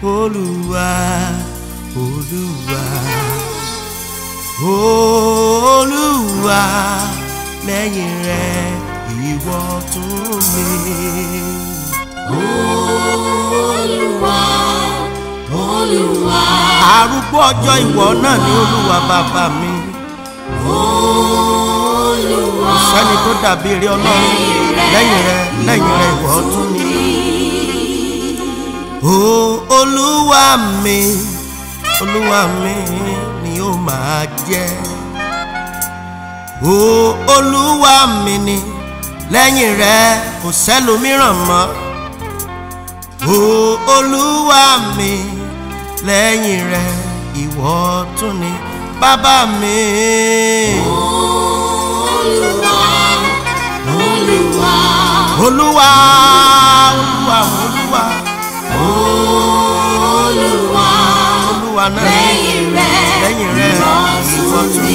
olúwa olúwa olúwa lẹ́yìn rẹ ìwọ tún mi. Olúwa, Olúwa, arúgbó ọjọ́ ìwọ náà ni olúwa bàbá mi. Olúwa, sẹ́ni tó dàbí eré ọlọ́run lẹ́yìn rẹ lẹ́yìn rẹ ìwọ tún ni. o olúwa mi olúwa mi ni ó máa jẹ́. o olúwa mi ni lẹ́yìn rẹ kò sẹ́lòmíràn mọ́. o olúwa mi lẹ́yìn rẹ ìwọ tún ni bàbá mi. Olúwa, Olúwa, olúwa olúwa olúwa Olúwa, olúwa náà lẹ́yìn rẹ, lẹ́yìn rẹ ìwọ ìwọ tún tún mi.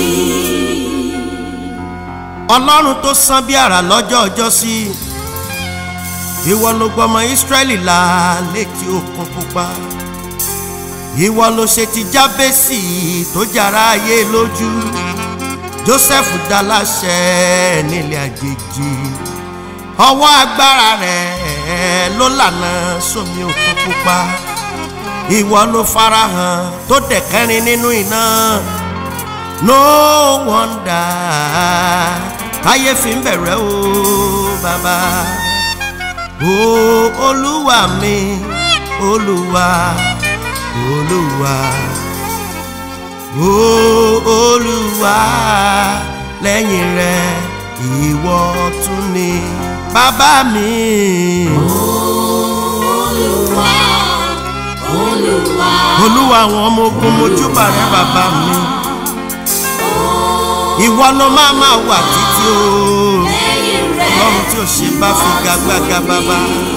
ọlọ́run tó sán bí àrà lọ́jọ́ ọjọ́ sí ìwọ ló gbọmọ ìsírẹ́lì là létí òkun pupa ìwọ ló ṣe ti jábẹ́sì tó jara ayé lójú joseph dá láṣẹ nílé àjèjì ọwọ́ agbára rẹ̀ ló lànà sómi òkun pupa ìwọ ló farahàn tó dẹ̀kẹ́rin nínú iná no wonder káyé fi ń bẹ̀rẹ̀ o bàbá o olúwa mi olúwa olúwa o olúwa lẹ́yìn rẹ ìwọ tún ni bàbá mi. Olúwa, Olúwa, olúwa àwọn ọmọ ogun mojúbà rẹ bàbá mi ìwọ ló máa máa wà títí o lẹ́yìn rẹ, ọlọ́run tí ò ṣe bá fi gagbága bàbá.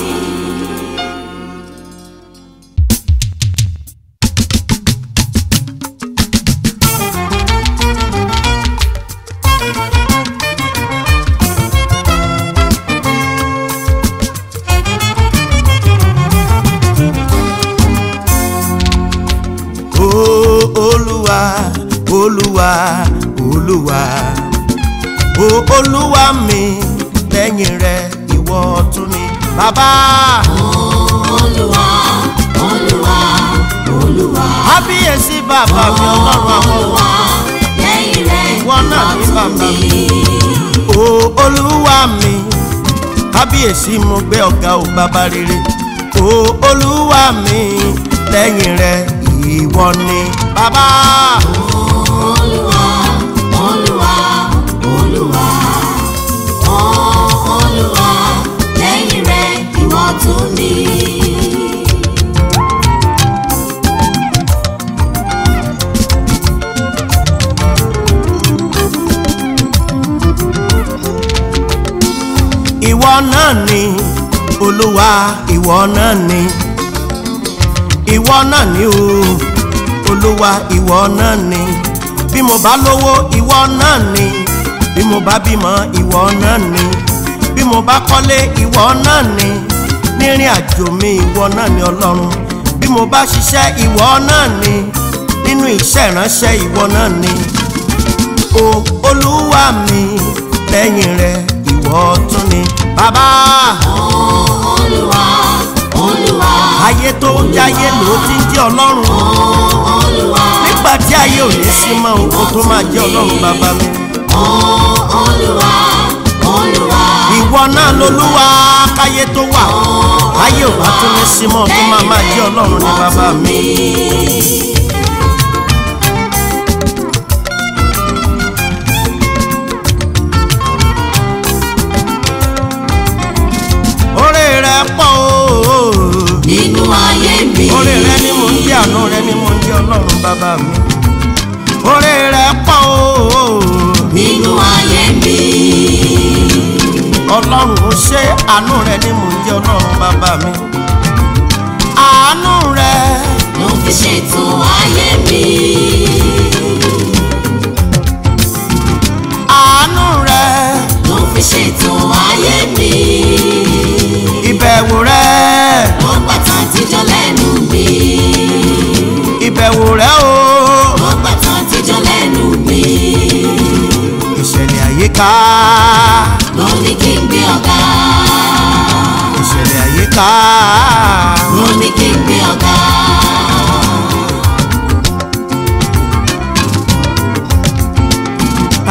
o olúwa olúwa olúwa o olúwa mi lẹ́yìn rẹ ìwọ tún ni bàbá Olúwa, Olúwa, Olúwa, kábíyèsí bàbá mi ọlọ́run àwọn Olúwa, lẹ́yìn rẹ, ìwọ náà ní ìwọ bàbá tún mi mi. o olúwa mi kábíyèsí mo gbé ọ̀gá ò bàbá rere o olúwa mi lẹ́yìn rẹ ìwọ ni bàbá. Olúwa, Olúwa, Olúwa, oh, Olúwa, lẹ́yìn rẹ, ìwọ tún ni. ìwọ náà ni olúwa ìwọ náà ni ìwọ náà ni o olúwa ìwọ náà ni bí mo bá lówó ìwọ náà ni bí mo bá bímọ ìwọ náà ni bí mo bá kọ́lé ìwọ náà ni nírìn àjò mi ìwọ náà ni ọlọ́run bí mo bá ṣiṣẹ́ ìwọ náà ni nínú iṣẹ́ ìránṣẹ́ ìwọ náà ni o olúwa mi lẹ́yìn rẹ ìwọ tún ni bàbá Oh, Olúwa, Olúwa, ayé tó ń jáyé ló ti ń jẹ́ ọlọ́run oh, Olúwa, nígbà tí ayé ò ní sí mọ́ o kó tó máa jẹ́ ọlọ́run bàbá mi oh, Olúwa, Olúwa, ìwọ náà lolúwa káyé tó wà ayé ò bá tún ní sí mọ́ tó máa máa jẹ́ ọlọ́run ní bàbá mi. oore rẹ pọ̀ o nínú ayé mi. oore rẹ ni mo ń jẹ́ àánú rẹ ni mo ń jẹ́ ọlọ́run bàbá mi oore rẹ pọ̀ o nínú ayé mi. ọlọ́run ó ṣe àánú rẹ ni mo ń jẹ́ ọlọ́run bàbá mi àánú rẹ ló fi ṣètò ayé mi. àánú rẹ ló fi ṣètò ayé mi. ìbẹ̀wò rẹ ló pàtàkì jọ lẹ́nu mi.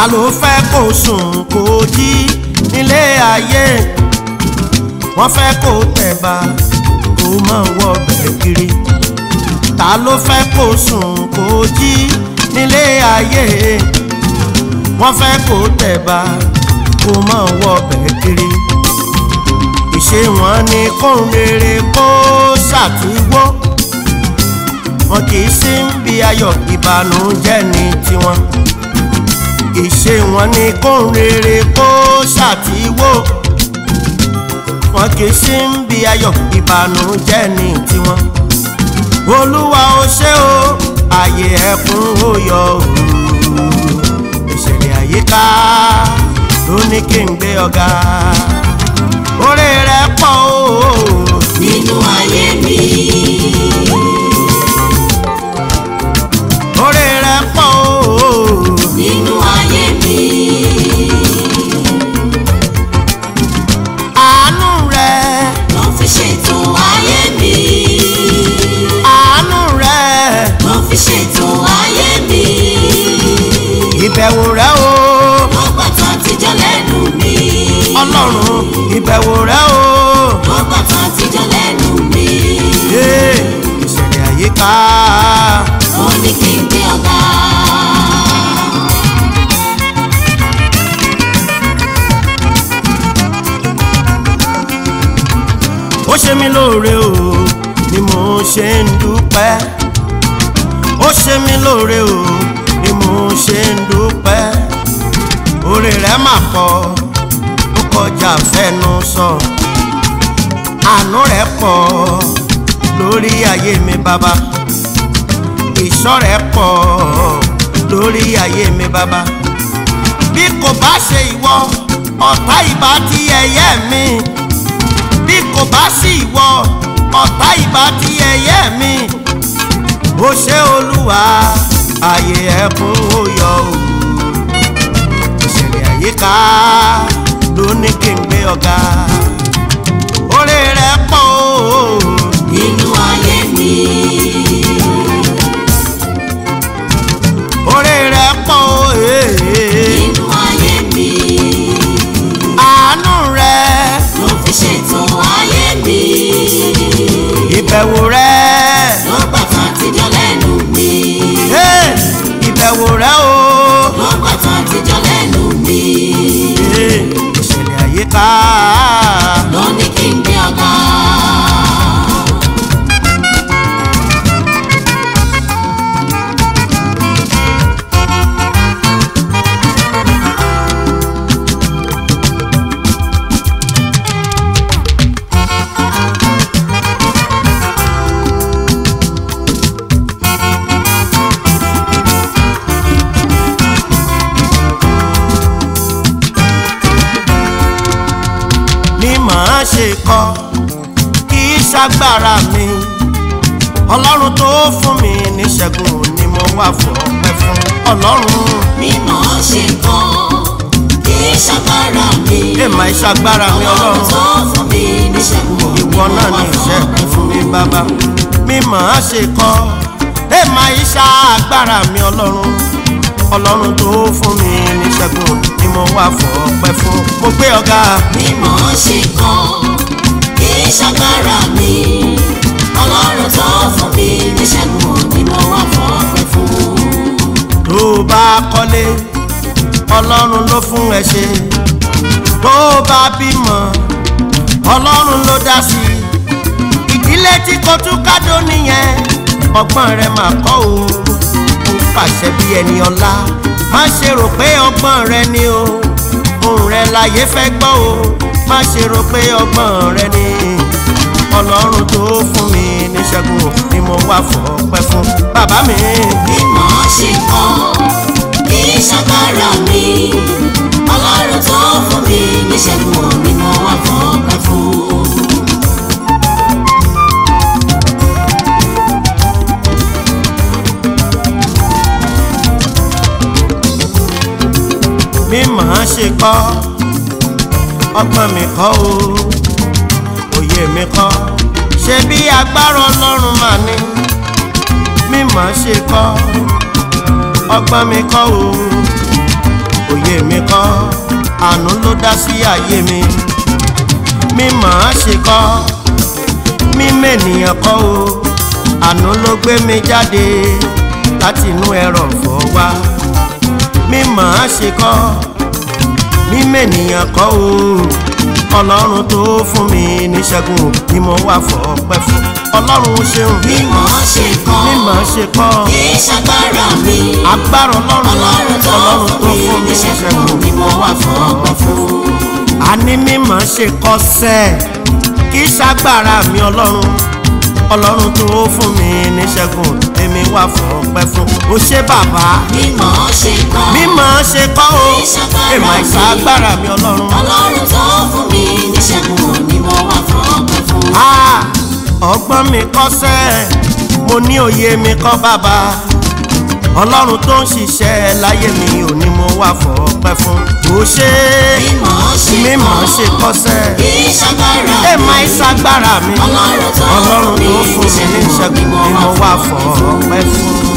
ta ló fẹ́ kó sùn kó jí nílé ayé wọ́n fẹ́ kó tẹ̀bà kó máa wọ bẹ̀rẹ̀ kiri ta ló fẹ́ kó sùn kó jí nílé ayé wọ́n fẹ́ kó tẹ̀bà kó máa wọ bẹ̀rẹ̀ kiri ìṣe wọn ni kóhun rere kó ṣàtúwó wọn kì í sí ń bí ayọ̀ ìbànújẹ́ ní tiwọn ìṣe wọn ni kóhun rere kó ṣàtìwó wọn kì í sí ń bí ayọ̀ ìbànújẹ́ ní tiwọn olúwa ó ṣe o ààyè ẹkún ó yọ òru ìṣẹ̀lẹ̀ àyíká ló ní kí n gbé ọ̀gá orí rẹ̀ pọ̀ o nínú ayé mi. orí rẹ̀ pọ̀ o nínú ayé mi. àánú rẹ̀ ló fi ṣètò ayé mi. àánú rẹ̀ ló fi ṣètò ayé mi. ìbẹ̀wò rẹ̀ o ló gbàtàn àtijọ́ lẹ́nu mi. ọlọ́run ìbẹ̀wò rẹ̀ o ló gbàtàn àtijọ́ lẹ́nu mi. Ee, ìṣẹ̀lẹ̀ àyíká ó ní kí n gbé ọ̀gá. ó ṣe mí lóore o ni mo ṣe ń dúpẹ́ ó ṣe mí lóore o ni mo ṣe ń dúpẹ́ oore rẹ̀ mà pọ̀ ó kọjá fẹ́nu sọ àánú rẹ̀ pọ̀ lórí ayé mi bàbá ìṣọ́ rẹ̀ pọ̀ lórí ayé mi bàbá bí kò bá ṣe ìwọ ọ̀tá ìbá ti ẹ̀yẹ mi bí kò bá sí ìwọ ọ̀tá ìbá ti ẹ̀yẹ mi ó ṣe olúwa ààyè ẹkún ó yọ o ìṣẹ̀lẹ̀ àyíká ló ní kí n gbé ọ̀gá orí rẹ̀ pọ̀ o nínú ayé mi. orí rẹ̀ pọ̀ o ee. nínú ayé mi. àánú rẹ̀ ló fi ṣètò ayé mi. ìbẹ̀wò rẹ̀ ló gbàtàn àtijọ́ lẹ́nu mi. ee, ìbẹ̀wò rẹ̀ o. ló gbàtàn àtijọ́ lẹ́nu mi. Ee, ìṣẹ̀lẹ̀ àyíká ló ní kí n gbé ọ̀gá. ni màá ṣe kọ kì í ṣàgbára mi ọlọ́run tó fún mi níṣẹ́gun ni mo wà fún ọpẹ́ fún ọlọ́run mímọ́ ṣe kan kì í ṣàgbára mi. èèmà ìṣàgbára mi ọlọ́run ọlọ́run tó fún mi níṣẹ́gun ìwọ náà ní ìṣẹ́gun fún mi bàbá mi màá ṣe kọ èèmà ìṣàgbára mi ọlọ́run ọlọ́run tó fún mi níṣẹ́gun ni mo wà fún ọpẹ́ fún mo gbé ọ̀gá mímọ́ ṣe kan kì í ṣàgbára mi. ọlọ́run tó fún mi níṣẹ́gun ni mo wá fọ́pẹ́ fún. tó o bá kọ́lé ọlọ́run ló fún ẹ ṣe tó o bá bímọ ọlọ́run ló dá sí i ìdílé tí kò tún kádó nìyẹn ọgbọ́n rẹ mà kọ́ o ó pàṣẹ bí ẹni ọlá má ṣe rò pé ọgbọ́n rẹ ni o ohùn rẹ láyé fẹ́ gbọ́ o má ṣe rò pé ọgbọ́n rẹ ni ọlọ́run tó fún mi níṣẹ́gun ni mo wá fọpẹ́ fún bàbá mi. mímọ́ ṣe kan kì í ṣàgbára mi. ọlọ́run tó fún mi níṣẹ́gun ni mo wá fọ́pẹ́ fún. mi màá ṣe kọ́ ọgbọ́n mi kọ́ o òye mi kọ́ ṣe bí agbára ọlọ́run mà ní mi màá ṣe kọ́ ọgbọ́n mi kọ́ o òye mi kọ́ àánú ló dá sí ayé mi mi màá ṣe kọ́ mi mẹ́nìyàn kọ́ o àánú ló gbé mi jáde láti inú ẹrọ̀fọ̀ wá mi màá ṣe kọ́ mi mẹ́nìyàn kọ́ o ọlọ́run tó fún mi níṣẹ́gun ni mo wà fọ́pẹ́ fún ọlọ́run ṣeun bí mo ṣe kọ́ mi màá ṣe kọ́ kì í ṣagbára mi agbára ọlọ́run ọlọ́run tó fún mi níṣẹ́gun ni mo wà fọ́pẹ́ fún. àní mímọ̀ ṣe kọ́sẹ́ kì í ṣàgbára mi ọlọ́run ọlọ́run tó fún mi níṣẹ́gun èmi wà fún ọpẹ́ fún o ṣé bàbá bí mo ṣe kọ́ mímọ̀ ṣe kọ́ o Kì í ṣagbára èmi mi. ṣàgbára mi ọlọ́run ọlọ́run tó fún mi níṣẹ́gun ni mo wà fọ́pẹ́ fún. Ah, ọgbọ́n mi kọ́sẹ́ mo ní òye mi kọ́ bàbá ọlọ́run tó ń ṣiṣẹ́ láyé mi ò ní mo wà fún ọpẹ́ fún o ṣé bí mo ṣe mímọ̀ kọ́ ṣe kọ́sẹ́. kì í ṣagbára mi èèmà ìsagbára mi Ọlọ́run tó ọlọ́run tó fún fún mi mi ní ìṣẹ́gun ni mo wà fọ́ ọpẹ́ fún.